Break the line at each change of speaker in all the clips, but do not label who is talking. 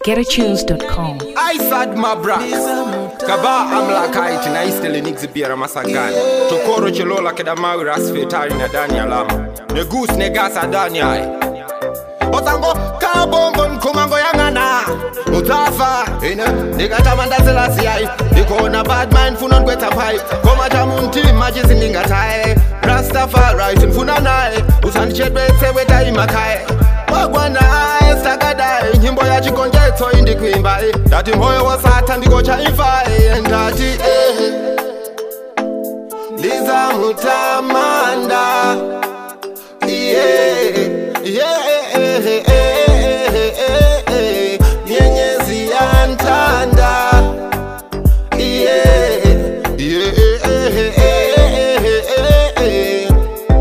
getatunes.com.
I sad my bra Kaba amla kaiti na istele nigzi biara masagani Tokoro chilola keda mawi rasfetari na dani alama Ne goose ne gasa dani ai Otango kabongo nkumango yangana Utafa ine Nikatamanda selasi ai Nikona bad mind funon kweta pai Koma jamunti majizi ningatai Rastafari timfuna nae Usandichedwetse weta imakai wagwana sakadai nyimbo ya chigonjetso indikuimba ndati mwoyo wasatha ndikocha ifa ndati eh. ndizamutamanda yeah, yeah, nyenyezi yantanda yeah, yeah,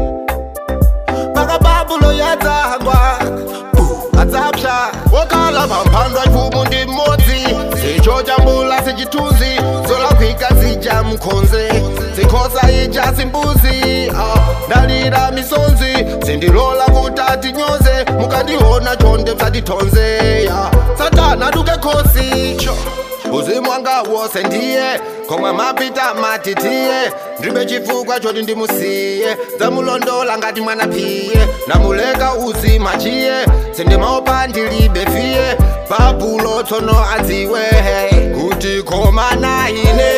pakababulo yadzagwa adzapsha wokala pamphandwa chipumu ndi mmodzi zicho chambula sichithunzi zolakwika zija mkhonze zikhoza ija simbuzi ah, ndalira misonzi sindilola kuti atinyoze mukandiona chonde msatithonze ya satana duke khosi uzimu wanga wose ndiye komwe mapita matitiye ndibe chifukwa choti ndimusiye dzamulondola ngati mwana phiye namuleka uzima chiye sindimaopa ndilibe fiye babulo tsono adziwe kuti koma na ine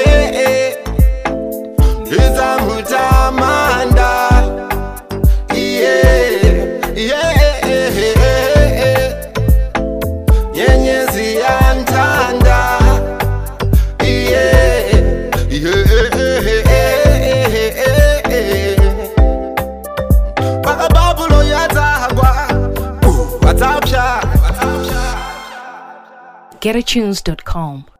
ndidzamutamanda iye iye nyenyezi yantanda yeah, yeah. pakababulo yadzagwa wadzapsha
getatunes.com.